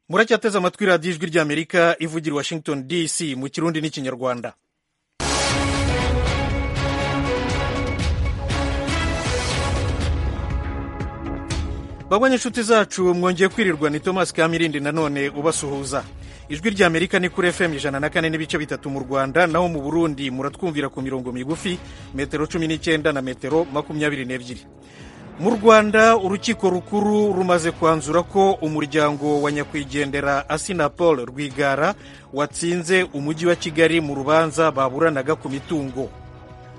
muracyateze amatwi radiyo ijwi ry'amerika ivugira washington dc mu kirundi n'ikinyarwanda babonye inshuti zacu mwongeye kwirirwa ni thomas kamirindi nanone ubasuhuza ijwi rya amerika ni kuri fm ijana na kane n'ibice bitatu mu rwanda naho mu burundi muratwumvira ku mirongo migufi metero cumi n'icyenda na metero makumyabiri n'ebyiri mu rwanda urukiko rukuru rumaze kwanzura ko umuryango wa nyakwigendera asinapol rwigara watsinze umujyi wa kigali mu rubanza baburanaga ku mitungo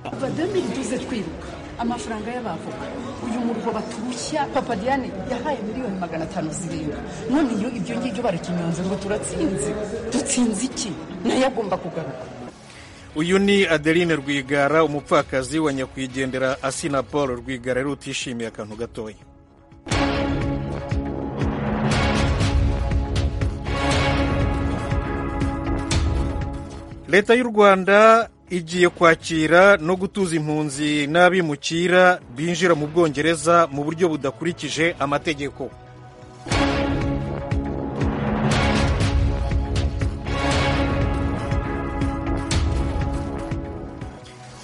kuva 2012 twibuka amafaranga y'abavoka uyu murwa baturushya papa diane yahaye miliyoni magana atanu zirindwi none iyo ibyo ngibyo barakinyonze ngo turatsinze dutsinze iki nayo agomba kugaruka uyu ni adeline rwigara umupfakazi wa nyakwigendera asina paul rwigara rero utishimiye akantu gatoya leta y'u rwanda igiye kwakira no gutuza impunzi n'abimukira binjira mu bwongereza mu buryo budakurikije amategeko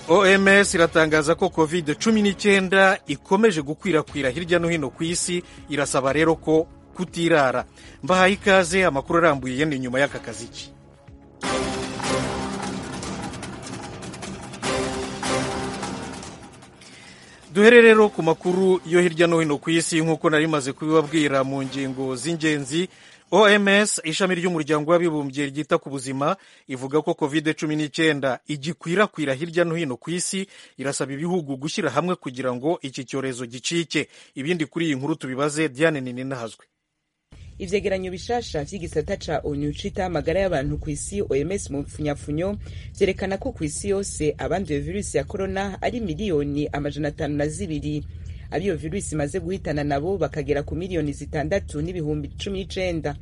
oms iratangaza ko covid cumi n'icyenda ikomeje gukwirakwira hirya no hino ku isi irasaba rero ko kutirara mbahaye ikaze amakuru arambuye ni nyuma y'aka kaziki duhere rero ku makuru yo hirya no hino ku isi nk'uko nari maze kubibabwira mu ngingo z'ingenzi oms ishami ry'umuryango w'abibumbye ryita ku buzima ivuga ko covid cumi n'icyenda igikwirakwira hirya no hino ku isi irasaba ibihugu gushyira hamwe kugira ngo iki cyorezo gicike ibindi kuri iyi nkuru tubibaze diane ninahazwe ivyegeranyo bishasha vy'igisata ca onu cita amagara y'abantu ku isi oms mu mfunyafunyo vyerekana ko ku isi yose abanduye virusi ya korona ari miliyoni amajana atanu na zibiri abiyo virusi imaze guhitana nabo bakagera ku miliyoni zitandatu n'ibihumbi cumi n'icenda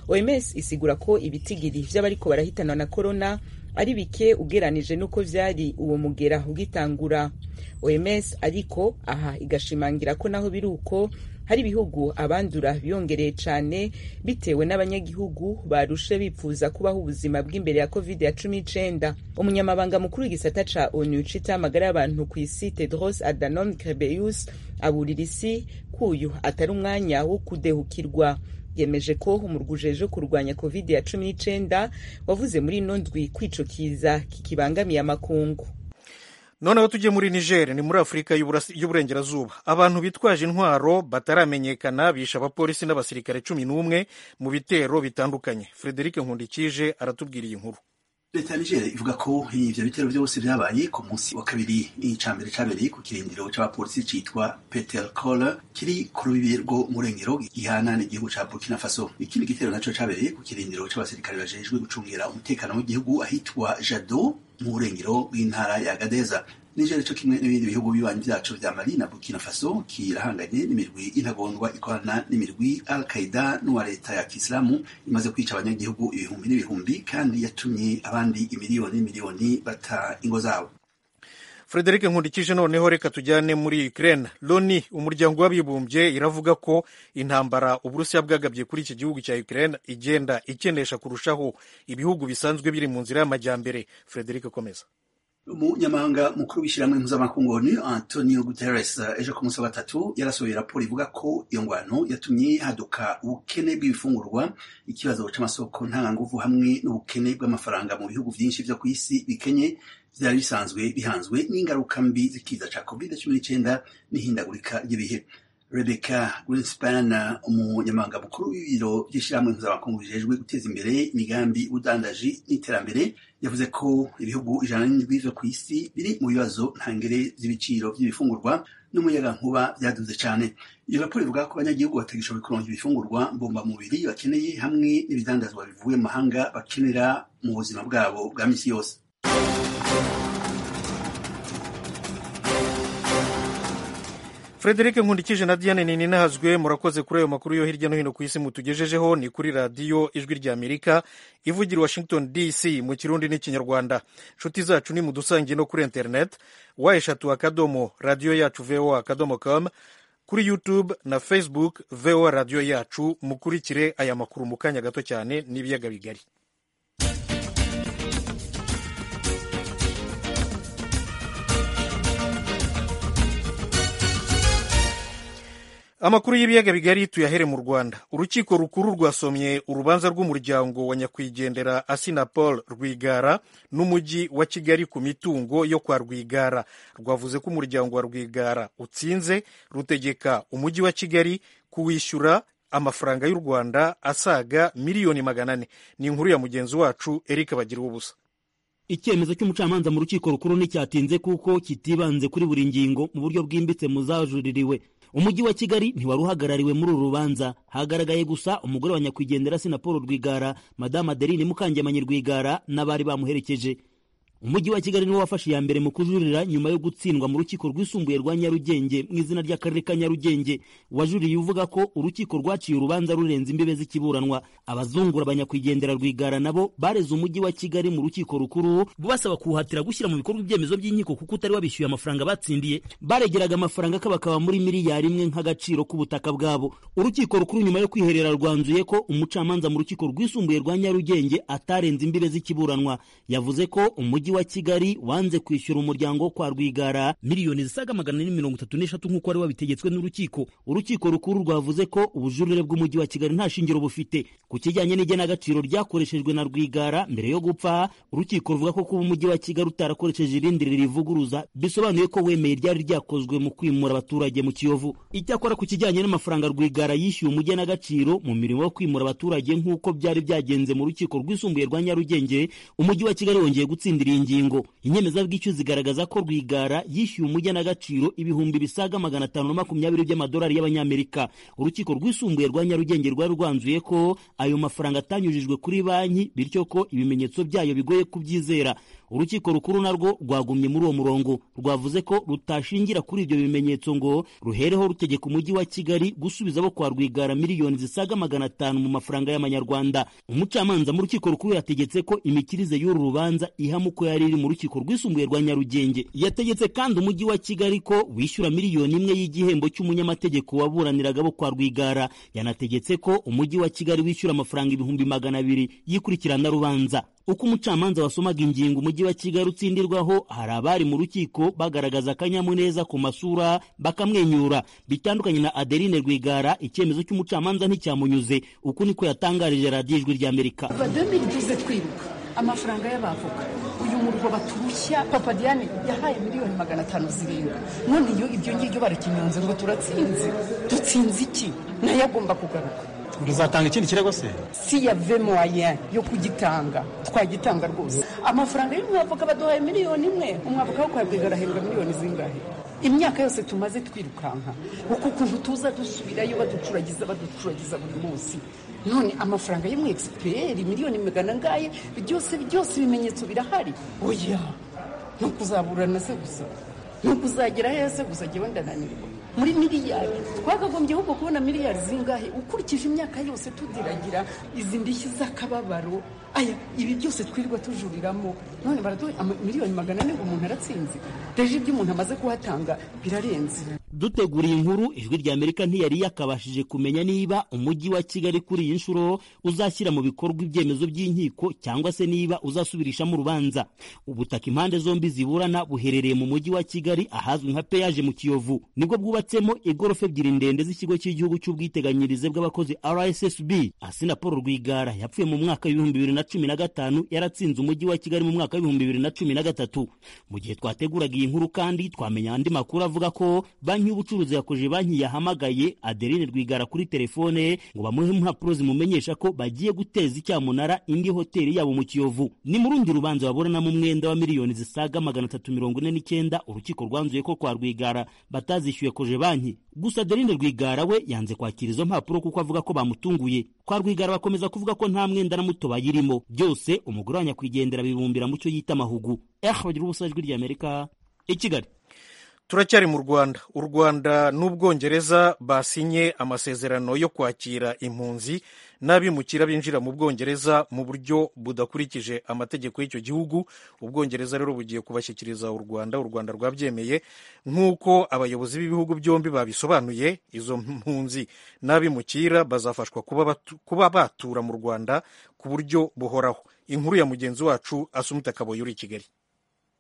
oms isigura ko ibitigiri vy'abariko barahitanwa na korona ari bike ugeranije n'uko vyari uwo mugera ugitangura oms ariko aha igashimangira ko naho biri uko hari ibihugu abandura biyongereye cyane bitewe n'abanyagihugu barushe bipfuza kubaho ubuzima bw'imbere ya covid ya cumi n'icyenda umunyamabanga mukuru w'igisata ca onu citaho amagara y'abantu ku isi tedros adhanom ghebreyesus aburira isi kuyu atari umwanya wo kudehukirwa yemeje ko umurwa ujeje kurwanya covid ya cumi n'icyenda wavuze muri ino ndwi kwicukiza kikibangamiye amakungu noneho tujye muri niger ni muri afurika y'uburengerazuba abantu bitwaje intwaro bataramenyekana bishe abapolisi n'abasirikare cumi n'umwe mu bitero bitandukanye frederic nkundikije aratubwira iyi nkuru leta ya nigeria ivuga ko ivyo bitero vyose vyabaye ku munsi wa kabiri icambere cabereye ku kirindiro c'abapolisi citwa peter cole kiri ku rubibi rwo murengero gihana n'igihugu ca burkina faso ikindi gitero naco cabereye ku kirindiro c'abasirikare bajejwe gucungira umutekano w'igihugu ahitwa jado mu burengero bw'intara ya gadeza nigeria co kimwe n'ibindi bihugu bibanyi vyaco vya mali na burkina faso kirahanganye n'imirwi intagondwa ikorana n'imirwi al qaida n'uwa leta ya kisilamu imaze kwica abanyagihugu ibihumbi n'ibihumbi kandi yatumye abandi imiliyoni miliyoni bata ingo zabo frederic nkundikije noneho reka tujyane muri ukraine loni umuryango w'abibumbye iravuga ko intambara uburusiya bwagabye kuri iki gihugu cya ukraine igenda ikenesha kurushaho ibihugu bisanzwe biri mu nzira y'amajyambere frederic komeza umunyamabanga mukuru w'ishyirahamwe mpuzamakungu onu antonio guterres ejo ku munsi wa gatatu yarasohoye raporo ivuga ko iyo ngwano yatumye haduka ubukene bw'ibifungurwa ikibazo c'amasoko ntanganguvu hamwe n'ubukene bw'amafaranga mu bihugu vyinshi vyo ku isi bikenye vyari bisanzwe bihanzwe n'ingaruka mbi z'ikiza ca covid cumi n'icenda n'ihindagurika ry'ibihe rebecca greenspan umunyamabanga mukuru w'ibiro vy'ishyirahamwe mpuzamakungu bijejwe guteza imbere imigambi ubudandaji n'iterambere yavuze ko ibihugu ijana n'indwi vyo kw'isi biri mu bibazo ntangere z'ibiciro vy'ibifungurwa n'umuyagankuba vyaduze cane iyo raporo ivuga ko abanyagihugu batagishoboye kuronka ibifungurwa mbombamubiri bakeneye hamwe n'ibidandazwa bivuye mu mahanga bakenera mu buzima bwabo bwa misi yose frederic nkundikije na diane ninahazwe murakoze kuri ayo makuru yo hirya no hino ku isi mutugejejeho ni kuri radiyo ijwi rya amerika ivugira washington dc mu kirundi n'ikinyarwanda inshuti zacu ni mudusangiye no kuri interineti wa eshatu akadomo radiyo yacu voa akadomo com kuri youtube na facebook voa radiyo yacu mukurikire aya makuru mu kanya gato cyane n'ibiyaga bigari amakuru y'ibiyaga bigari tuyahere mu rwanda urukiko rukuru rwasomye urubanza rw'umuryango wa nyakwigendera asinapol rwigara n'umujyi wa kigali ku mitungo yo kwa rwigara rwavuze ko umuryango wa rwigara utsinze rutegeka umujyi wa kigali kuwishyura amafaranga y'u rwanda asaga miliyoni magana ane ni inkuru ya mugenzi wacu eric bagira ubusa icyemezo cy'umucamanza mu rukiko rukuru nticyatinze kuko kitibanze kuri buri ngingo mu buryo bwimbitse mu zajuririwe umujyi wa kigali ntiwari uhagarariwe muri uru rubanza hagaragaye gusa umugore wa nyakwigendera sinapolo rwigara madamu adeline mukangemanyi rwigara n'abari bamuherekeje umujyi wa kigali niwo wafashe iya mbere mu kujurira nyuma yo gutsindwa mu rukiko rwisumbuye rwa nyarugenge mu izina ry'akarere ka nyarugenge wajuriye uvuga ko urukiko rwaciye urubanza rurenze imbibe z'ikiburanwa abazungura abanyakwigendera rwigara nabo bareze umujyi wa kigali mu rukiko rukuru rubasaba kuwuhatira gushyira mu bikorwa ibyemezo by'inkiko kuko utari wabishyuye amafaranga batsindiye baregeraga amafaranga akabakaba muri miliyari imwe nk'agaciro k'ubutaka bwabo urukiko rukuru nyuma yo kwiherera rwanzuye ko umucamanza mu rukiko rwisumbuye rwa nyarugenge atarenze imbibe z'ikiburanwa yavuze ko umujyi wa kigali wanze kwishyura umuryango kwa rwigara miliyoni zisaga magana ane mirongo itatu n'eshatu nk'uko wari wabitegetswe n'urukiko urukiko rukuru rwavuze ko ubujurire bw'umujyi wa kigali nta shingiro bufite ku kijyanye n'igenagaciro ryakoreshejwe na rwigara mbere yo gupfa urukiko ruvuga ko kuba umujyi wa kigali utarakoresheje irindi rivuguruza bisobanuye ko wemeye ryari ryakozwe mu kwimura abaturage mu kiyovu icyakora ku kijyanye n'amafaranga rwigara yishyuye umugenagaciro mu mirimo yo kwimura abaturage nk'uko byari byagenze mu rukiko rwisumbuye rwa nyarugenge umujyi wa kigali wongeye gutsindira iyi ngingo inyemezabwishyu zigaragaza ko rwigara yishyuye umugenagaciro ibihumbi bisaga magana atanu na makumyabiri by'amadolari y'abanyamerika urukiko rwisumbuye rwa nyarugenge rwari rwanzuye ko ayo mafaranga atanyujijwe kuri banki bityo ko ibimenyetso byayo bigoye kubyizera urukiko rukuru narwo rwagumye muri uwo murongo rwavuze ko rutashingira kuri ibyo bimenyetso ngo ruhereho rutegeka umujyi wa kigali gusubiza abo kwa rwigara miliyoni zisaga magana atanu mu mafaranga y'amanyarwanda umucamanza mu rukiko rukuru yategetse ko imikirize y'uru rubanza ihamukwe yari iri mu rukiko rwisumbuye rwa nyarugenge yategetse kandi umujyi wa kigali ko wishyura miliyoni imwe y'igihembo cy'umunyamategeko waburaniraga bo kwa rwigara yanategetse ko umujyi wa kigali wishyura amafaranga ibihumbi magana abiri y'ikurikirana rubanza uko umucamanza wasomaga ingingo umujyi wa kigali utsindirwaho hari abari mu rukiko bagaragaza akanyamuneza ku masura bakamwenyura bitandukanye na adeline rwigara icyemezo cy'umucamanza nticyamunyuze uku niko yatangarije radiyo ijwi ry'amerika bademi tuze twibuka amafaranga y'abavoka uyu murwa baturushya papa diane yahaye miliyoni magana atanu zirindwi none iyo ibyo ngibyo barakinyonze ngo turatsinze dutsinze iki nayo agomba kugaruka muzatanga ikindi kirego se si yave moyen yo kugitanga twagitanga rwose amafaranga y'umwavoka baduhaye miliyoni imwe umwavoka wo kwabwiga arahembwa miliyoni zingahe imyaka yose tumaze twirukanka uku kuntu tuza dusubirayo baducuragiza baducuragiza buri munsi none amafaranga y'umu egisiperi miliyoni magana ngaye byose byose ibimenyetso birahari oya ni ukuzaburana se gusa ni ukuzagera heza gusa jyewe ndananirwa muri miliyari twakagombye ahubwo kubona miliyari zingahe ukurikije imyaka yose tudiragira izi ndishyi z'akababaro aya ibi byose twirirwa tujuriramo none baraduha miliyoni magana ane ngo umuntu aratsinze reje ibyo umuntu amaze kuhatanga birarenze dutegura iyi nkuru ijwi ry'amerika ntiyari yakabashije kumenya niba umujyi wa kigali kuri iyi nshuro uzashyira mu bikorwa ibyemezo by'inkiko cyangwa se niba uzasubirishamo urubanza ubutaka impande zombi ziburana buherereye mu mujyi wa kigali ahazwi nka peyaje mu kiyovu nibwo bwubatsemo igorofa ebyiri ndende z'ikigo cy'igihugu cy'ubwiteganyirize bw'abakozi rssb asina paul rwigara yapfuye mu mwaka w'ibihumbi bibiri na cumi na gatanu yaratsinze umujyi wa kigali mu mwaka w'ibihumbi bibiri na cumi na gatatu mu gihe twateguraga iyi nkuru kandi twamenya andi makuru avuga ko banki y'ubucuruzi yakoje banki yahamagaye adeline rwigara kuri telefone ngo bamuhe impapuro zimumenyesha ko bagiye guteza icyamunara indi hoteli yabo mu kiyovu ni mu rundi rubanza baburanamo umwenda wa miliyoni zisaga magana atatu mirongo ine n'icyenda urukiko rwanzuye ko kwa rwigara batazishyuye koje banki gusa adeline rwigara we yanze kwakira izo mpapuro kuko avuga ko bamutunguye kwa rwigara bakomeza kuvuga ko nta mwenda na muto bayirimo byose umugore wa nyakwigendera bibumbira mu cyo yita amahugu eh bagira ubusa ijwi ry'amerika i kigali turacyari mu rwanda u rwanda n'ubwongereza basinye amasezerano yo kwakira impunzi n'abimukira binjira mu bwongereza mu buryo budakurikije amategeko y'icyo gihugu ubwongereza rero bugiye kubashyikiriza u rwanda u rwanda rwabyemeye nk'uko abayobozi b'ibihugu byombi babisobanuye izo mpunzi n'abimukira bazafashwa kuba batu- kuba batura mu rwanda ku buryo buhoraho inkuru ya mugenzi wacu asumita kaboyi uri i kigali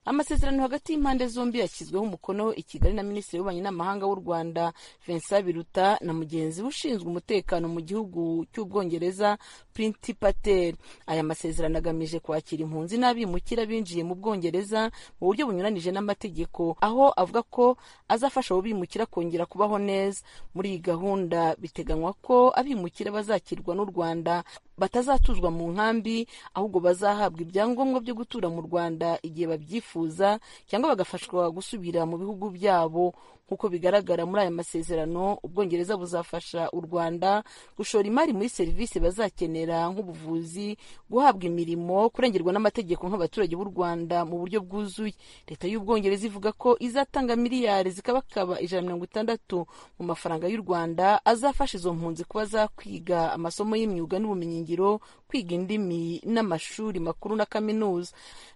amasezerano hagati y'impande zombi yashyizweho umukono i kigali na minisitiri w'ububanyi n'amahanga w'u rwanda vincent biruta na mugenzi we ushinzwe umutekano mu gihugu cy'ubwongereza printi patel aya masezerano agamije kwakira impunzi n'abimukira binjiye mu bwongereza mu buryo bunyuranije n'amategeko aho avuga ko azafasha abo bimukira kongera kubaho neza muri iyi gahunda biteganywa ko abimukira bazakirwa n'u rwanda batazatuzwa mu nkambi ahubwo bazahabwa ibyangombwa byo gutura mu rwanda igihe babyifuza cyangwa bagafashwa gusubira mu bihugu byabo nk'uko bigaragara muri aya masezerano ubwongereza buzafasha u rwanda gushora imari muri serivisi bazakenera nk'ubuvuzi guhabwa imirimo kurengerwa n'amategeko nk'abaturage b'u rwanda mu buryo bwuzuye leta y'ubwongereza ivuga ko izatanga miliyari zikabakaba ijana na mirongo itandatu mu mafaranga y'u rwanda azafasha izo mpunzi kuba zakwiga amasomo y'imyuga n'ubumenyingiro kwiga indimi n'amashuri makuru na kaminuza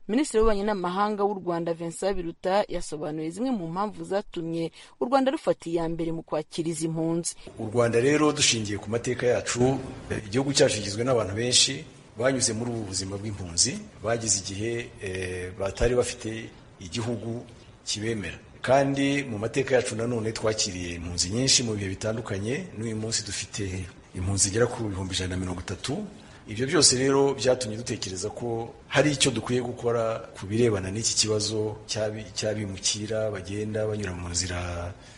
minisitiri w'ububanyi n'amahanga w'u rwanda vincent biruta yasobanuye zimwe mu mpamvu zatumye u rwanda rufata iya mbere mu kwakira izi mpunzi u rwanda rero dushingiye ku mateka yacu eh, igihugu cyacu kigizwe n'abantu benshi banyuze muri ubu buzima bw'impunzi bageze igihe eh, batari bafite igihugu kibemera kandi mu mateka yacu nanone twakiriye impunzi nyinshi mu bihe bitandukanye n'uyu munsi dufite impunzi igera ku bihumbi ijana na mirongo itatu ibyo byose rero byatumye dutekereza ko hari icyo dukwiye gukora ku birebana n'iki kibazo cy'abi- cy'abimukira bagenda banyura mu nzira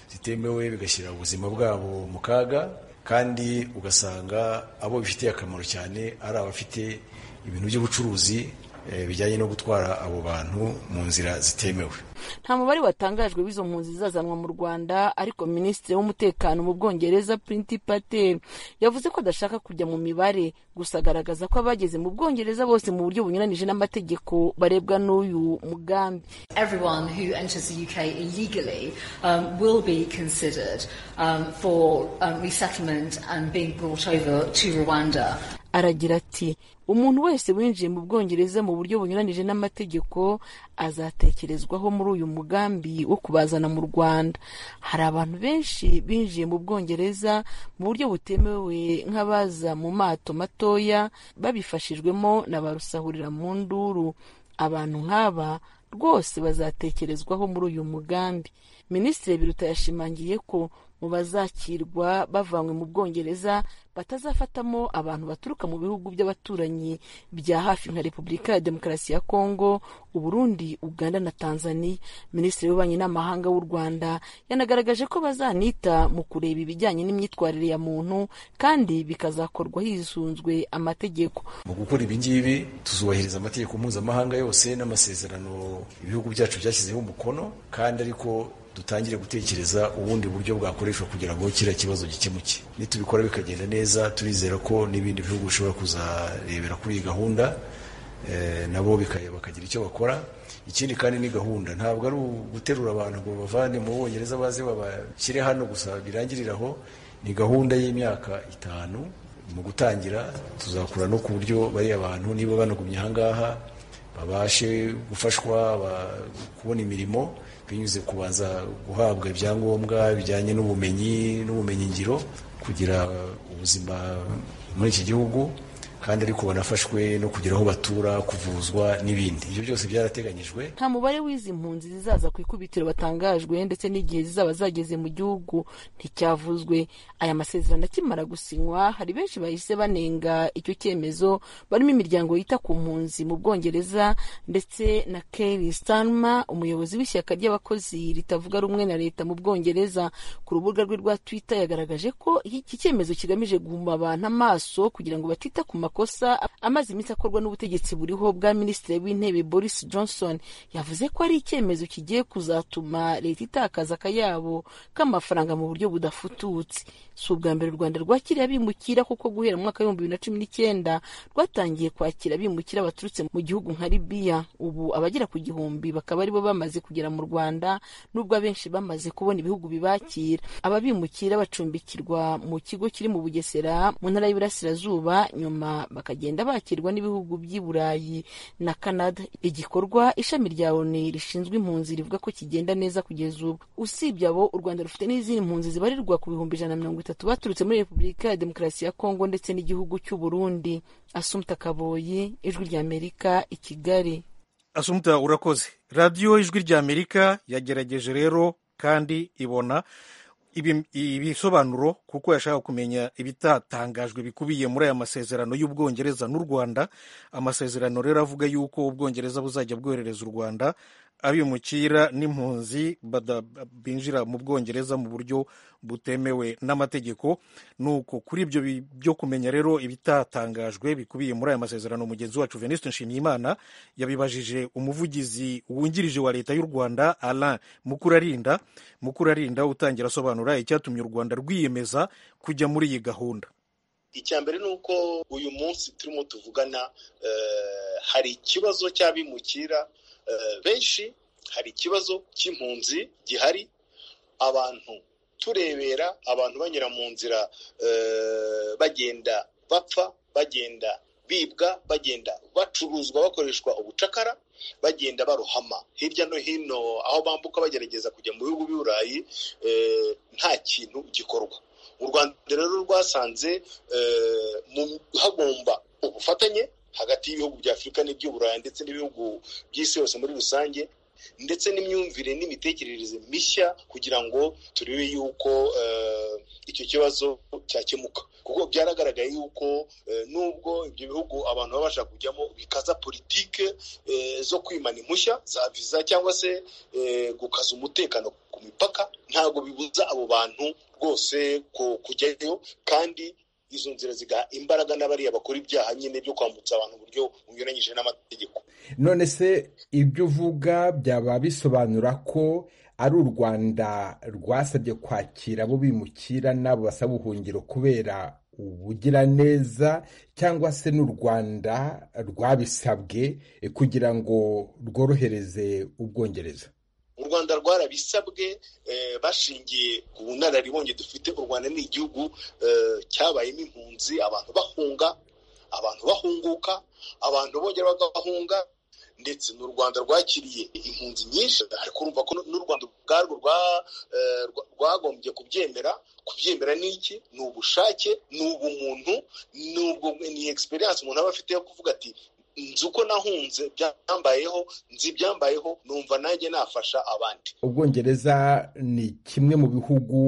zitemewe bigashyira ubuzima bwabo mu kaga kandi ugasanga abo bifitiye akamaro cyane ari abafite ibintu by'ubucuruzi eh, bijyanye no gutwara abo bantu mu nzira zitemewe nta mubare watangajwe w'izo mpunzi zizazanwa mu rwanda ariko minisitiri w'umutekano mu bwongereza printi patel yavuze ko adashaka kujya mu mibare gusa agaragaza ko abageze mu bwongereza bose mu buryo bunyuranije n'amategeko barebwa n'uyu mugambi Everyone who enters the UK illegally um, will be considered um, for um, resettlement and being brought over to Rwanda. aragira ati umuntu wese winjiye mu bwongereza mu buryo bunyuranije n'amategeko azatekerezwaho muri uyu mugambi wo kubazana mu rwanda hari abantu benshi binjiye mu bwongereza mu buryo butemewe nk'abaza mu mato matoya babifashijwemo na ba rusahurira mu nduru abantu nk'aba rwose bazatekerezwaho muri uyu mugambi minisitiri biruta yashimangiye ko mu bazakirwa bavanywe mu bwongereza batazafatamo abantu baturuka mu bihugu by'abaturanyi bya hafi nka repubulika ya demokarasi ya kongo uburundi uganda na tanzania minisitiri w'ububanyi n'amahanga w'u rwanda yanagaragaje ko bazanita mu kureba ibijyanye n'imyitwarire ya muntu kandi bikazakorwa hisunzwe amategeko mu gukora ibi ngibi tuzubahiriza amategeko mpuzamahanga yose n'amasezerano ibihugu byacu byashyizeho umukono kandi ariko dutangire gutekereza ubundi buryo bwakoreshwa kugira ngo kiriya kibazo gikemuke nitubikora bikagenda neza turizera ko n'ibindi bihugu bishobora kuzarebera kuri iyi gahunda eh, nabo bika- bakagira icyo bakora ikindi kandi ni gahunda ntabwo ari uguterura abantu ngo babavane mu bongereza baze babashyire hano gusa birangirire aho ni gahunda y'imyaka itanu mu gutangira tuzakura no ku buryo bariya bantu niba banagumye ahangaha babashe gufashwa ba- kubona imirimo binyuze kubanza guhabwa ibyangombwa bijyanye n'ubumenyi n'ubumenyingiro kugira ubuzima muri iki gihugu kandi ariko banafashwe no kugira aho batura kuvuzwa n'ibindi ibyo byose byarateganyijwe nta mubare w'izi mpunzi zizaza ku ikubitiro batangajwe ndetse n'igihe zizaba zageze mu gihugu nticyavuzwe aya masezerano akimara gusinywa hari benshi bahise banenga icyo cyemezo barimo imiryango yita ku mpunzi mu bwongereza ndetse na Keir Starmer umuyobozi w'ishyaka ry'abakozi ritavuga rumwe na leta mu bwongereza ku rubuga rwe rwa Twitter yagaragaje ko iki cyemezo kigamije guhuma abantu amaso kugira ngo batita ku makuru makosa amaze iminsi akorwa n'ubutegetsi buriho bwa minisitiri w'intebe boris johnson yavuze ko ari icyemezo kigiye kuzatuma leta itakaza akayabo k'amafaranga mu buryo budafututse si ubwa mbere u rwanda rwakiriye abimukira kuko guhera mu mwaka w'ibihumbi bibiri na cumi n'icyenda rwatangiye kwakira abimukira baturutse mu gihugu nka libiya ubu abagera ku gihumbi bakaba aribo bamaze kugera mu rwanda nubwo abenshi bamaze kubona ibihugu bibakira aba bimukira bacumbikirwa mu kigo kiri mu bugesera mu ntara y'iburasirazuba nyuma bakagenda bakirwa n'ibihugu by'i burayi na canada igikorwa ishami rya oni rishinzwe impunzi rivuga ko kigenda neza kugeza ubu usibye abo u rwanda rufite n'izindi mpunzi zibarirwa ku bihumbi ijana na mirongo itatu baturutse muri repubulika ya demokarasi ya kongo ndetse n'igihugu cy'u burundi asumta kaboyi ijwi ry'amerika i kigali asumuta urakoze radiyo ijwi ry'amerika yagerageje rero kandi ibona ibi- ibisobanuro kuko yashaka kumenya ibitatangajwe bikubiye muri aya masezerano y'ubwongereza n'u rwanda amasezerano rero avuga yuko ubwongereza buzajya bwoherereza u rwanda abimukira n'impunzi bada- binjira mu bwongereza mu buryo butemewe n'amategeko nuko kuri ibyo bi- byo kumenya rero ibitatangajwe bikubiye muri aya masezerano mugenzi wacu veniste nshimiyimana yabibajije umuvugizi wungirije wa leta y'u rwanda alain mukurarinda mukurarinda utangira asobanura icyatumye u rwanda rwiyemeza kujya muri iyi gahunda icya mbere ni uko uyu munsi turimo tuvugana eh, hari ikibazo cy'abimukira eh, benshi hari ikibazo cy'impunzi gihari abantu turebera abantu banyura mu nzira eh, bagenda bapfa bagenda bibwa bagenda bacuruzwa bakoreshwa ubucakara bagenda barohama hirya no hino aho bambuka bagerageza kujya mu bihugu by'i burayi eh, nta kintu gikorwa u rwanda rero rwasanze eh, mu- hagomba ubufatanye hagati y'ibihugu bya afurika n'iby'uburayi ndetse n'ibihugu by'isi yose muri rusange ndetse n'imyumvire n'imitekerereze mishya kugira ngo turebe yuko eh, icyo kibazo cyakemuka kuko byaragaragaye yuko eh, nubwo ibyo bihugu abantu baba bashaka kujyamo bikaza politike eh, zo kwimana impushya za viza cyangwa se eh, gukaza umutekano ku mipaka ntabwo bibuza abo bantu rwose ku- kujyayo kandi izo nzira zigaha imbaraga n'abariya bakora ibyaha nyine byo kwambutsa abantu uburyo bunyuranyije n'amategeko none se ibyo uvuga byaba bisobanura ko ari u rwanda rwasabye kwakira abo bimukira n'abo basaba ubuhungiro kubera ubugiraneza cyangwa se n'u rwanda rwabisabwe eh, kugira ngo rworohereze ubwongereza u rwanda rwarabisabwe eh, bashingiye ku bunararibonye dufite u rwanda ni igihugu eh, cyabayemo impunzi abantu bahunga abantu bahunguka abantu bongera bagahunga ndetse n'u rwanda rwakiriye impunzi nyinshi ariko urumva ko n'u rwanda ubwarwo rwa- eh, rwa- rwagombye kubyemera kubyemera ni iki ni ubushake ni ubumuntu ni ubwo ni egisperiyanse umuntu aba afite yo kuvuga ati nzi uko nahunze byambayeho nzi ibyambayeho numva nanjye nafasha abandi ubwongereza ni kimwe mu bihugu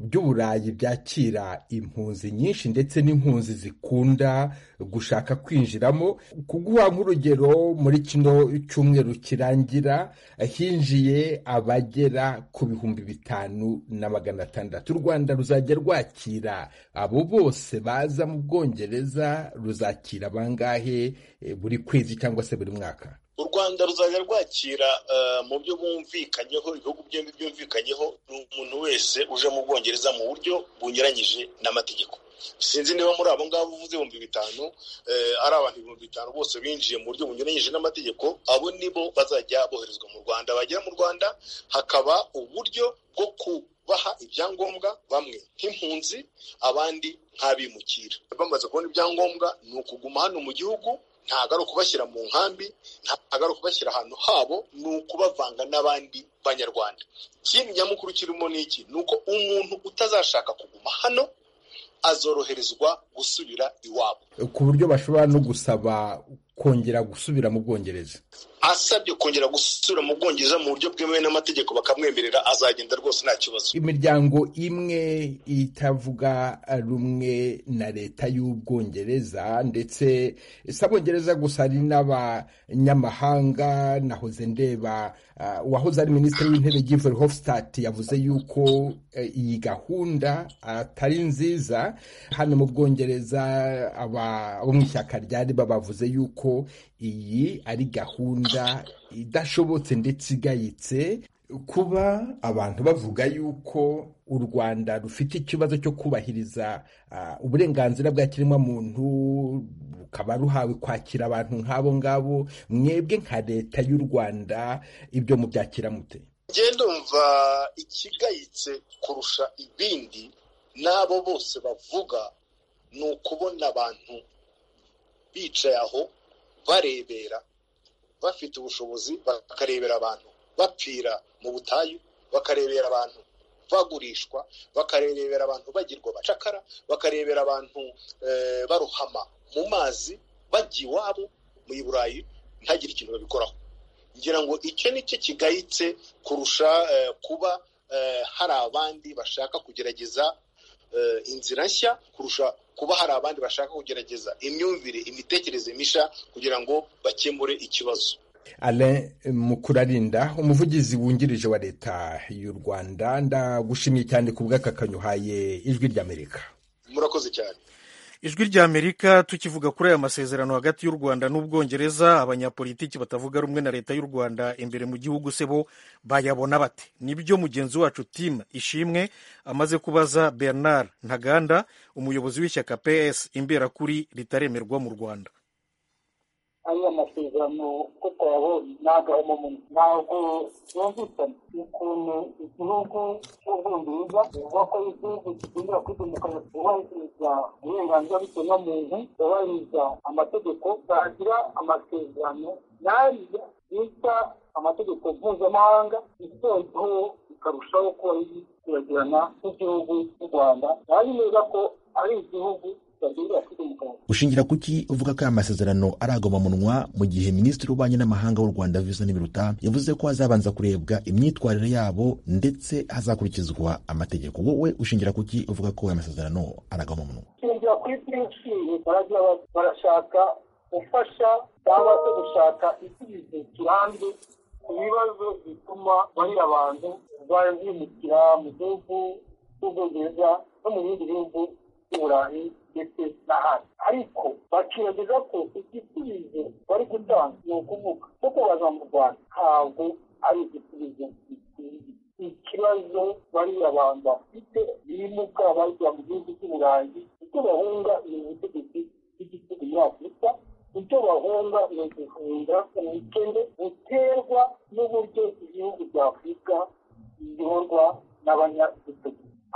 by'uburayi byakira impunzi nyinshi ndetse n'impunzi zikunda gushaka kwinjiramo kuguha nk'urugero muri kino cyumweru kirangira hinjiye abagera ku bihumbi bitanu na magana atandatu u rwanda ruzajya rwakira abo bose baza mu bwongereza ruzakira bangahe eh, buri kwezi cyangwa se buri mwaka u rwanda ruzajya rwakira eh, mu byo bumvikanyeho ibihugu byombi byumvikanyeho ni umuntu wese uje mu bwongereza mu buryo bunyuranyije n'amategeko sinzi niba muri abo ngabo uvuze ibihumbi bitanu eh, ari abantu ibihumbi bitanu bose binjiye mu buryo bunyuranyije n'amategeko abo nibo bazajya boherezwa mu rwanda bagera mu rwanda hakaba uburyo bwo kubaha ibyangombwa bamwe nk'impunzi abandi nk'abimukira bamaze kubona ibyangombwa ni ukuguma hano mu gihugu ntabwo ari ukubashyira mu nkambi ntabwo ari ukubashyira ahantu habo ni ukubavanga n'abandi banyarwanda ikindi nyamukuru kirimo ni iki ni uko umuntu utazashaka kuguma hano azoroherezwa gusubira iwabo ku buryo bashobora no gusaba kongera gusubira mu bwongereza asabye kongera gusubira mu bwongereza mu buryo bwemewe n'amategeko bakamwemerera azagenda rwose nta kibazo imiryango imwe itavuga rumwe na leta y'ubwongereza ndetse si abongereza gusa hari n'abanyamahanga nahoze ndeba ah, uwahoze ari minisitiri w'intebe Giveri Hofstadt yavuze yuko eh, iyi gahunda atari nziza hano mu bwongereza aba- abo mu ishyaka rya riba bavuze yuko iyi ari gahunda idashobotse ndetse igayitse kuba abantu bavuga yuko u rwanda rufite ikibazo cyo kubahiriza ah, uburenganzira bwa kiremwamuntu rukaba ruhawe kwakira abantu nk'abo ngabo mwebwe nka leta y'u rwanda ibyo mubyakira mute njye ndumva ikigayitse kurusha ibindi n'abo bose bavuga ni ukubona abantu bicaye aho barebera bafite ubushobozi bakarebera abantu bapfira mu butayu bakarebera abantu bagurishwa bakarebera abantu bagirwa abacakara bakarebera abantu eh, barohama mu mazi bajya iwabo mu burayi ntagire ikintu babikoraho ngira ngo icyo ni cyo kigayitse kurusha eh, kuba eh, hari abandi bashaka kugerageza eh, inzira nshya kurusha kuba hari abandi bashaka kugerageza imyumvire imitekerereze mishya kugira ngo bakemure ikibazo Alain Mukurarinda umuvugizi wungirije wa leta y'u Rwanda ndagushimiye cyane ku bw'akakanyuhaye ijwi ry'Amerika murakoze cyane ijwi rya amerika tukivuga kuri aya masezerano hagati y'u rwanda n'ubwongereza abanyapolitiki batavuga rumwe na leta y'u rwanda imbere mu gihugu se bo bayabona bate nibyo mugenzi wacu tim ishimwe amaze kubaza bernard ntaganda umuyobozi w'ishyaka ps imberakuri ritaremerwa mu rwanda ariya masezerano tutayabonye ntabwo ntabwo yumvikana ukuntu igihugu cy'ubwongereza kivuga ko igihugu kigendera kuri demokarasi yubahiriza uburenganzira bw'ikiremwamuntu yubahiriza amategeko bagira amasezerano n'ariya bita amategeko mpuzamahanga igendeho ikarushaho kuba yibagirana nk'igihugu cy'u rwanda ari neza ko ari igihugu cyagendera kuri demokarasi ushingira kuki uvuga ko aya masezerano ari agahomamunwa mu gihe minisitiri w'ububanyi n'amahanga w'u rwanda vincent biruta yavuze ko hazabanza kurebwa imyitwarire yabo ndetse hazakurikizwa amategeko wowe ushingira kuki uvuga ko aya masezerano ari agahomamunwa shingira kuri byinshi baragira ba- barashaka gufasha cyangwa se gushaka igisubizo kirambye ku bibazo bituma bariya bantu bahemukira mu gihugu cy'ubwongereza no mu bindi bihugu by'uburayi ndetse n'ahandi ariko bakiragiza ko igisubizo bari gutanga ni ukuvuga ko kubaza mu rwanda ntabwo ari igisubizo gikwiye ikibazo bariya bantu bafite ibimuga bajya mu gihugu cy'u burayi icyo bahunga ni ubutegetsi bw'igihugu muri afurika icyo bahunga ni uguhunga ubukene buterwa n'uburyo igihugu cya afurika biyoborwa n'abanyagihugu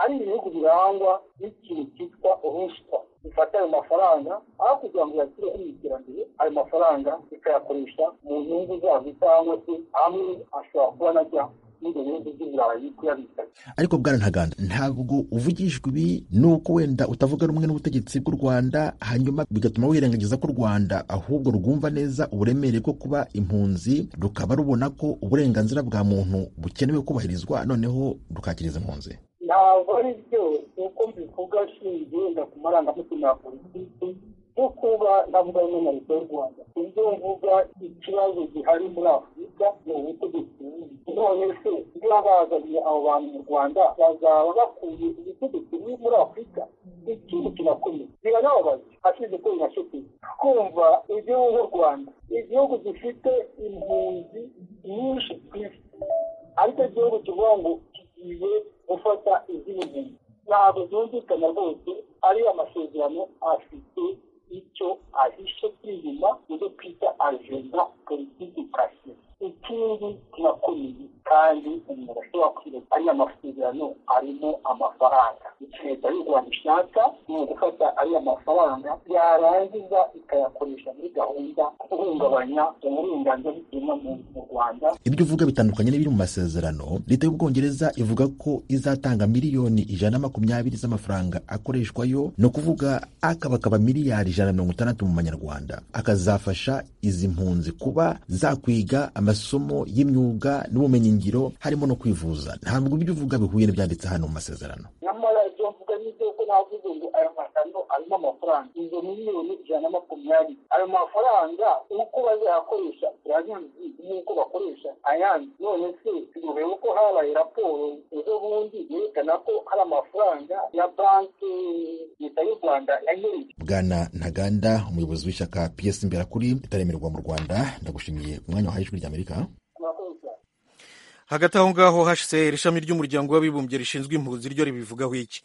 ari ibihugu birangwa n'ikintu cyitwa urushwa bifata ayo mafaranga aho kugira ngo yashyire mu iterambere ayo mafaranga bikayakoresha mu nyungu zabo cyangwa se amwe ashobora kuba najya n'ibyo bihugu by'iburayi kuyabikanya ariko bwana ntaganda ntabwo uvugishwa ibi nuko wenda utavuga rumwe n'ubutegetsi bw'u rwanda hanyuma bigatuma wirengagiza ko u rwanda ahubwo rwumva neza uburemere bwo kuba impunzi rukaba rubona ko uburenganzira bwa muntu bukenewe kubahirizwa noneho rukakiriza impunzi ntabwo ari byose uko mbivuga nshingiye wenda ku marangamutima ya politiki nko kuba navuga rimwe na leta y'u rwanda ibyo mvuga ikibazo gihari muri afurika ni ubutegetsi bubi none se niba bazanye abo bantu mu rwanda bazaba bakuye ubutegetsi bubi muri afurika ikintu kirakomeye birababaza hashize ko binashokeye kumva igihugu nk'u rwanda igihugu gifite impunzi nyinshi ku isi aricyo gihugu kivuga ngo kigiye gufata izindi nkingi ntabwo byumvikana rwose ari amasezerano afite icyo ahishe kw'inyuma ibyo twita ajenda politiki kasi ikindi kirakomeye kandi umuntu ashobora kwirinda ari amasezerano arimo amafaranga leta y'u rwanda ishaka ni ugufata ariya mafaranga yarangiza ikayakoresha muri gahunda guhungabanya uburenganzira bw'ikiremwamuntu mu rwanda ibyo uvuga bitandukanye n'ibiri mu masezerano leta y'ubwongereza ivuga ko izatanga miliyoni ijana na makumyabiri z'amafaranga akoreshwayo ni ukuvuga akabakaba miliyari ijana na mirongo itandatu mu manyarwanda akazafasha izi mpunzi kuba zakwiga amasomo y'imyuga n'ubumenyingiro harimo no kwivuza ntabwo ibyo uvuga bihuye n'ibyanditse hano mu masezerano nyamara ibyo mvuga ni byo ko navuze ngo aya mafaranga arimo amafaranga izo miliyoni ijana na makumyabiri ayo mafaranga uko bazayakoresha turabizi n'uko bakoresha ayandi none se turebe ko habaye raporo ejo bundi yerekana ko hari amafaranga ya banki leta y'u rwanda yanyereje bwana ntaganda umuyobozi w'ishyaka piyesi imbera kuri itaremerwa mu rwanda ndagushimiye umwanya wahaye ijwi ry'amerika hagati aho ngaho hcr ishami ry'umuryango w'abibumbye rishinzwe impunzi ryo ribivugaho iki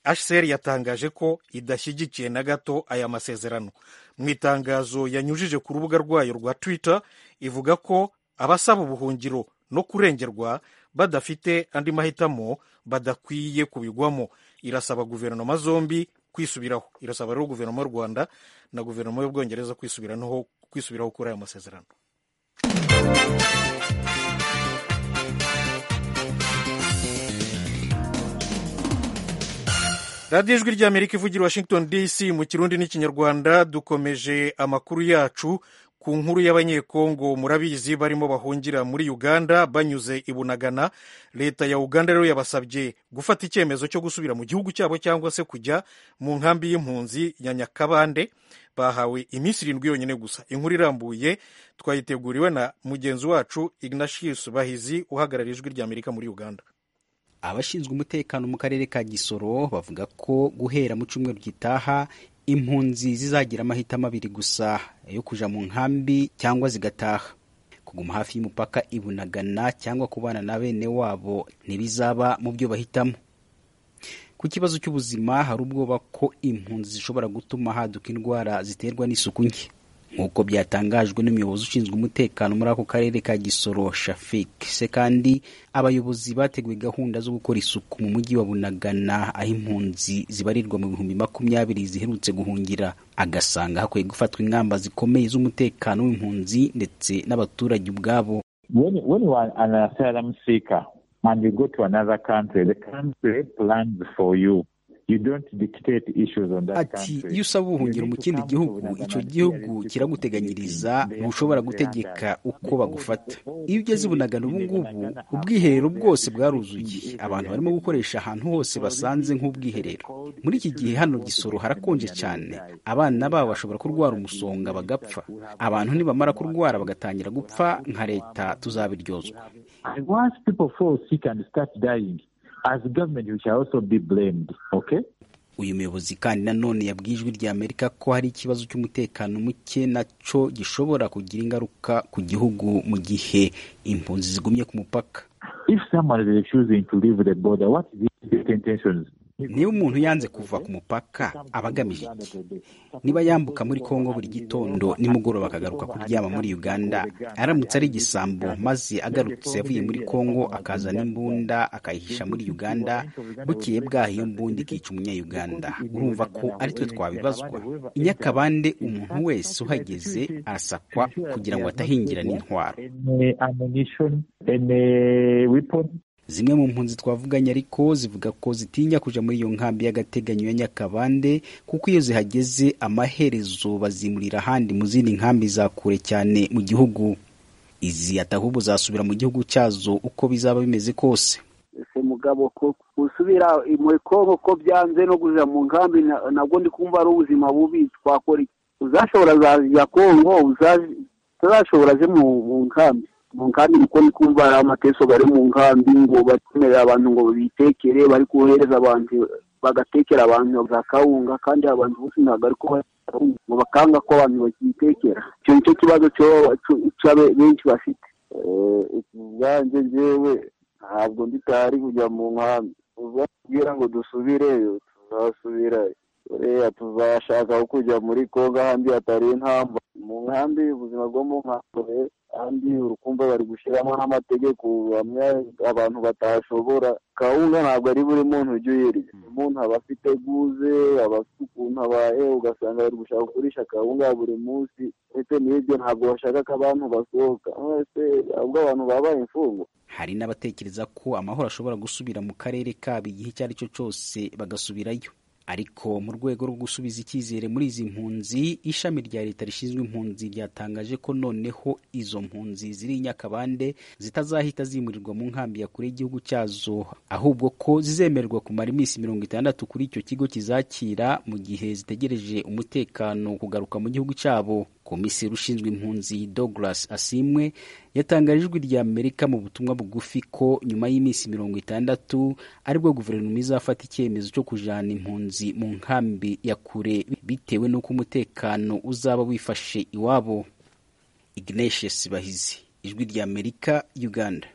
hcr yatangaje ko idashyigikiye na gato aya masezerano mu itangazo yanyujije ku rubuga rwayo rwa twitter ivuga ko abasaba ubuhungiro no kurengerwa badafite andi mahitamo badakwiye kubigwamo irasaba guverinoma zombi kwisubiraho irasaba rero guverinoma y'u rwanda na guverinoma y'ubwongereza kwisubiranaho kwisubiraho kuri aya masezerano radiyo ijwi ry'amerika ivugira i washington dc mu kirundi n'ikinyarwanda dukomeje amakuru yacu ku nkuru y'abanyekongo murabizi barimo bahungira muri uganda banyuze i bunagana leta ya uganda rero yabasabye gufata icyemezo cyo gusubira mu gihugu cyabo cyangwa se kujya mu nkambi y'impunzi ya nyakabande bahawe iminsi irindwi yonyine gusa inkuru irambuye twayiteguriwe na mugenzi wacu ignatius bahizi uhagarariye ijwi ry'amerika muri uganda abashinzwe umutekano mu karere ka gisoro bavuga ko guhera mu cyumweru gitaha impunzi zizagira amahitamo abiri gusa yo kuja mu nkambi cyangwa zigataha kuguma hafi y'umupaka ibunagana cyangwa kubana na bene wabo ntibizaba mu byo bahitamo ku kibazo cy'ubuzima hari ubwoba ko impunzi zishobora gutuma haduka indwara ziterwa n'isuku nke nk'uko byatangajwe n'umuyobozi ushinzwe umutekano muri ako karere ka gisoro shafik se kandi abayobozi bateguye gahunda zo gukora isuku mu mujyi wa bunagana aho impunzi zibarirwa mu bihumbi makumyabiri ziherutse guhungira agasanga hakwiye gufatwa ingamba zikomeye z'umutekano w'impunzi ndetse n'abaturage ubwabo when, when you are an asylum seeker and you go to another country the country plans for you ati iyo usaba ubuhungiro mu kindi gihugu icyo gihugu kiraguteganyiriza ntushobora gutegeka uko bagufata iyo ugeze ibunagana ubu ngubu ubwiherero bwose bwaruzuye abantu barimo gukoresha ahantu hose basanze nk'ubwiherero muri iki gihe hano gisoro harakonje cyane abana babo bashobora kurwara umusonga bagapfa abantu nibamara kurwara bagatangira gupfa nka leta tuzabiryozwa as government you shall also be blamed okay uyu muyobozi kandi nanone yabwiye ijwi rya amerika ko hari ikibazo cy'umutekano muke nacyo gishobora kugira ingaruka ku gihugu mu gihe impunzi zigumye ku mupaka if someone is refusing to leave the border what is his intentions niba umuntu yanze kuva ku mupaka aba agamije iki niba yambuka muri kongo buri gitondo nimugoroba akagaruka kuryama muri uganda aramutse ari igisambo maze agarutse avuye muri kongo akazana imbunda akayihisha muri uganda bukeye bwaho iyo mbunda ikica umunyayuganda urumva ko aritwe twabibazwa inyakabande umuntu wese uhageze arasakwa kugira ngo atahingira n'intwaro zimwe mu mpunzi twavuganye ariko zivuga ko zitinya kuja muri iyo nkambi y'agateganyo ya nyakabande kuko iyo zihageze amaherezo bazimurira ahandi mu zindi nkambi za kure cyane mu gihugu izi atahubwo zasubira mu gihugu cyazo uko bizaba bimeze kose ese mugabo ko gusubira muri kongo ko byanze no kuja mu nkambi nabwo ndi kumva ari ubuzima bubi twakora iki uzashobora zaja kongo utazashobora je mu nkambi mu nkambi kuko ni kumva hari amateso bari mu nkambi ngo batumira abantu ngo bitekere bari kohereza abantu bagatekera abantu za kawunga kandi abantu bose ntabwo ariko ngo bakanga ko abantu bakitekera icyo nicyo kibazo benshi bafite ikiganjye njyewe ntabwo nditari kujya mu nkambi tuzabwira ngo dusubireyo tuzasubirayo buriya tuzashaka kujya muri kongo ahandi hatari intamba mu nkambi ubuzima bwo mu nkambi kandi urukumva bari gushyiramo n'amategeko bamwe abantu batashobora kawunga ntabwo ari buri muntu ujya uyiriye umuntu aba afite guze aba afite ukuntu abaye ugasanga bari gushaka kugurisha kawunga buri munsi ndetse n'ibyo ntabwo bashaka ko abantu basohoka mwese ahubwo abantu babaye imfungwa hari n'abatekereza ko amahoro ashobora gusubira mu karere kabo igihe icyo ari cyo cyose bagasubirayo ariko mu rwego rwo gusubiza icyizere muri izi mpunzi ishami rya leta rishinzwe impunzi ryatangaje ko noneho izo mpunzi ziri i nyakabande zitazahita zimurirwa mu nkambi ya kure y'igihugu cyazo ahubwo ko zizemererwa kumara iminsi mirongo itandatu kuri icyo kigo kizakira mu gihe zitegereje umutekano kugaruka mu gihugu cyabo komiseri ushinzwe impunzi douglas asimwe yatangaje ijwi rya amerika mu butumwa bugufi ko nyuma y'iminsi mirongo itandatu aribwo guverinoma izafata icyemezo cyo kujana impunzi mu nkambi ya kure bitewe n'uko umutekano uzaba wifashe iwabo ignatius bahizi ijwi rya amerika uganda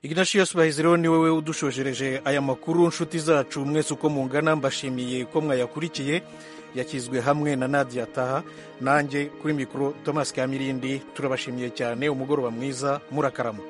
ignatius bahizireho ni wowe udushojereje aya makuru nshuti zacu mwese uko mungana mbashimiye ko mwayakurikiye yakizwe hamwe na nadia taha nanjye kuri mikoro thomas kamirindi turabashimiye cyane umugoroba mwiza murakaramu